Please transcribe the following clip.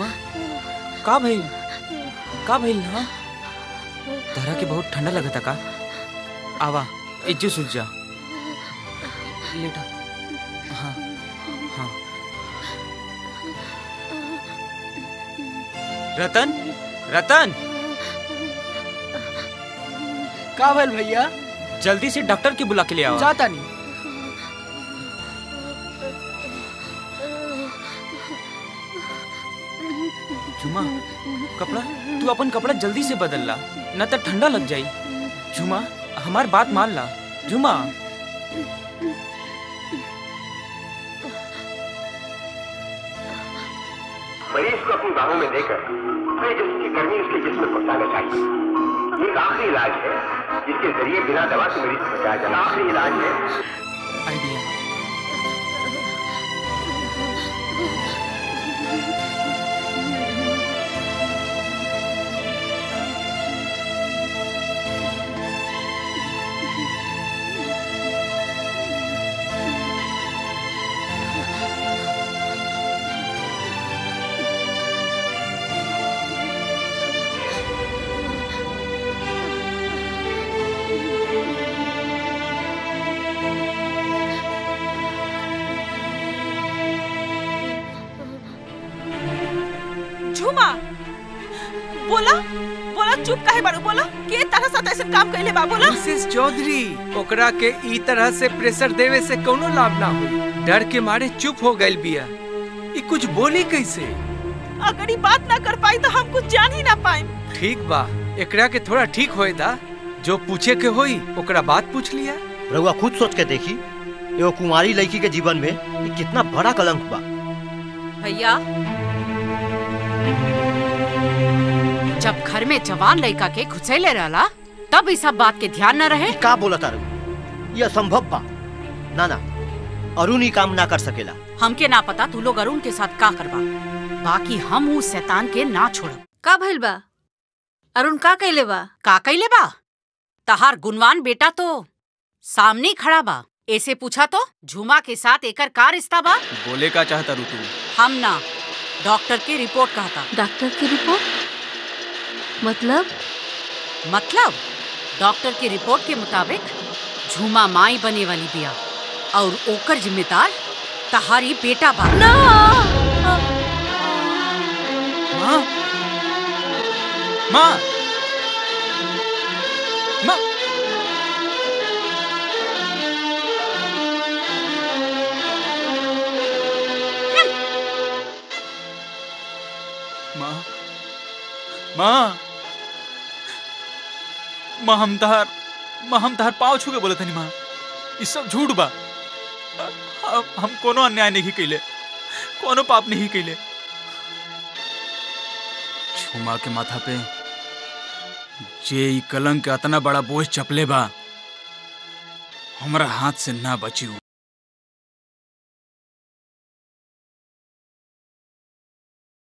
झुमा का भइल का भइल ना तहरा के बहुत ठंडा लगता का आवा इज्जो सूझ जा लेटा हाँ हाँ रतन रतन का भइल भैया जल्दी से डॉक्टर के बुला के ले आओ जाता नहीं झुमा कपड़ा तू अपन कपड़ा जल्दी से बदल ला न तो ठंडा लग जाई झुमा हमार बात मान ला झुमा मरीज को अपनी बाहों में देकर अपने जिस्म की गर्मी उसके जिस्म में पहुंचाना चाहिए ये एक आखिरी इलाज है जिसके जरिए बिना दवा के मरीज को बचाया जाए आखिरी इलाज है आइडिया झूमा बोला बोला चुप काहे बारू बोला के तरह साथ ऐसे काम कैले बा बोला मिसेस चौधरी ओकरा के ई तरह से प्रेशर देवे से कोनो लाभ ना हुई डर के मारे चुप हो गइल बिया ई कुछ बोली कैसे अगर ये बात ना कर पाई तो हम कुछ जान ही ना पाए ठीक बा एकरा के थोड़ा ठीक होए दा जो पूछे के होई ओकरा बात पूछ लिया रउआ खुद सोच के देखी एगो कुंवारी लड़की के जीवन में ये कितना बड़ा कलंक बा भैया जब घर में जवान लड़का के घुसेले रहला तब इस सब बात के ध्यान न रहे का बोला तारू ये असंभव बा ना ना अरुण ही काम ना कर सकेला हमके ना पता तू लोग अरुण के साथ का करबा बाकी हम उस शैतान के ना छोड़ब का भइल बा अरुण का कैले बा का कैले बा तहार गुणवान बेटा तो सामने ही खड़ा बा ऐसे पूछा तो झुमा के साथ एकर का रिश्ता बा बोले का चाहता रू तू हम ना डॉक्टर की रिपोर्ट कहता डॉक्टर की रिपोर्ट मतलब मतलब डॉक्टर की रिपोर्ट के मुताबिक झूमा माई बने वाली बिया और ओकर जिम्मेदार तहारी बेटा बा ना माँ माँ माँ माँ माँ माँ हम तहार माँ हम तहार पाँव छू के बोले तनी माँ ई सब झूठ बा हम, हम कोनो अन्याय नहीं कैले कोनो पाप नहीं कैले छुमा के माथा पे जे ई कलंक के अतना बड़ा बोझ चपले बा हमरा हाथ से ना बची हूँ